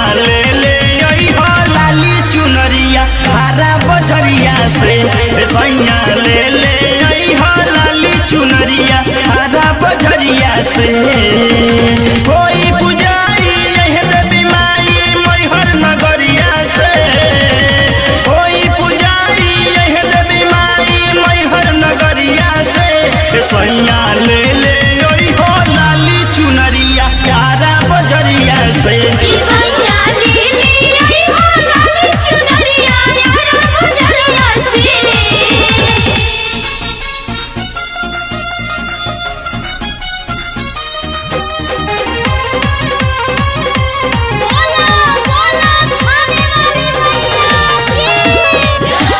ले ले आई हो लाली चुनरिया हरा बजरिया से सैया ले ले आई हो लाली चुनरिया हरा बजरिया से कोई पुजारी यह देवी माई मैहर नगरिया से कोई पुजारी यह देवी माई मैहर नगरिया से सैया ले ले आई हो लाली चुनरिया हरा बजरिया से सैया लीली आई हो लाल चुनरिया यारा बजरिया से बोला बोला खाने वाली मैया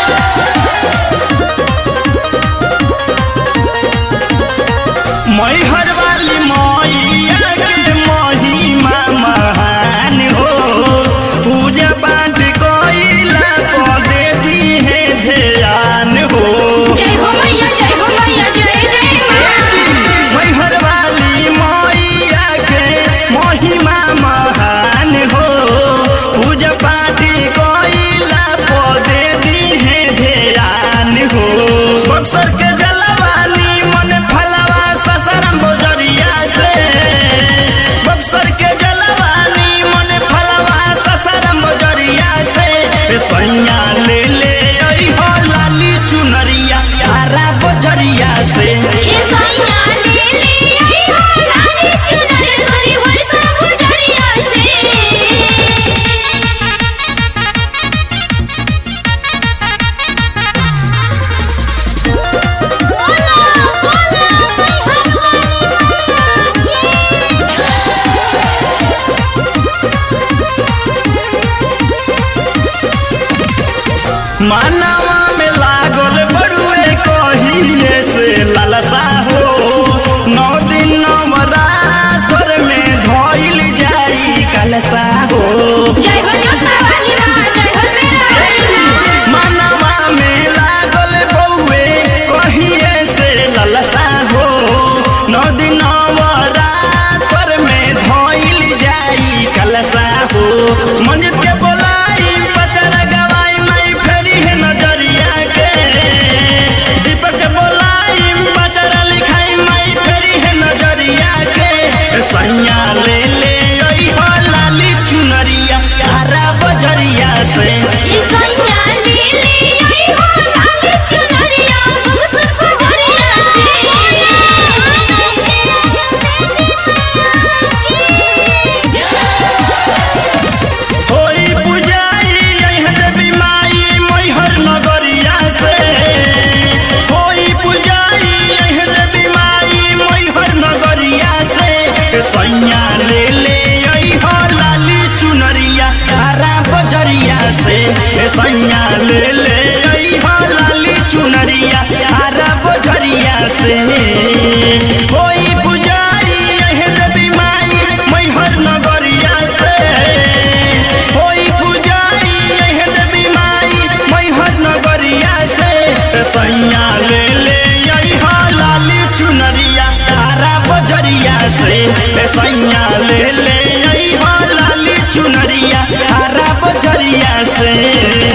मैहर वाली मैया के महिमा महान हो पूजा पाठ कोइला को दे दी है ध्यान हो जय हो मैया जय हो मैया जय जय मां मैहर वाली मैया के महिमा महान हो पूजा पाठ कोइला को दे दी है ध्यान हो बक्सर के जलवानी मन फलवा ससरम बोजरिया से बक्सर के जलवानी मन फलवा ससरम बोजरिया से सैया ले ले आई हो लाली चुनरिया हरा बोजरिया से ये सैया लीली आई हो लाल चुनरिया सरी वर्षा बजरिया से बोला बोला मानवा में लागल बड़ुए कहिए से ललसा हो नौ दिन नवरात्र में धोइल जाई कलसा हो जय हो जोता वाली मां जय हो तेरा वाली मां मानवा में लागल बउए कहिए से ललसा हो नौ दिन नवरात्र में धोइल जाई कलसा हो मंजित के बोलाई पचर गवाई माई फेरी है नजरिया के दीपक के बोलाई पचर लिखाई माई फेरी है नजरिया के सैया ले ले आई हो लाली चुनरिया हरा बजरिया से ये सैया लीली आई हो लाल चुनरिया बक्स बजरिया होई पुजारी यह देवी माई मैहर नगरिया से होई पुजारी यह देवी माई मैहर नगरिया से सैया ले ले आई हो लाली चुनरिया हरा बजरिया से सैया ले ले आई हो लाली चुनरिया हरा बजरिया से होई पुजारी यह देवी माई मैहर नगरिया से होई पुजारी यह देवी माई मैहर नगरिया से सैया ले ले आई हो लाली चुनरिया हरा बजरिया से सैया ले ले आई हो लाली चुनरिया हरा बजरिया से